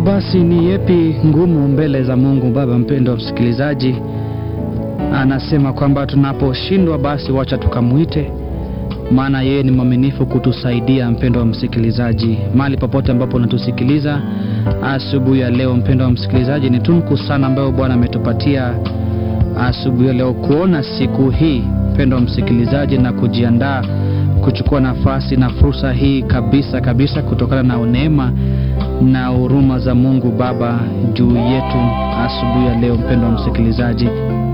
basi ni yepi ngumu mbele za Mungu Baba? Mpendo wa msikilizaji, anasema kwamba tunaposhindwa basi wacha tukamwite, maana yeye ni mwaminifu kutusaidia. Mpendo wa msikilizaji, mahali popote ambapo unatusikiliza asubuhi ya leo, mpendo wa msikilizaji, ni tunku sana ambayo Bwana ametupatia asubuhi ya leo kuona siku hii, mpendo wa msikilizaji, na kujiandaa kuchukua nafasi na fursa hii kabisa kabisa, kutokana na neema na huruma za Mungu Baba juu yetu asubuhi ya leo, mpendo wa msikilizaji.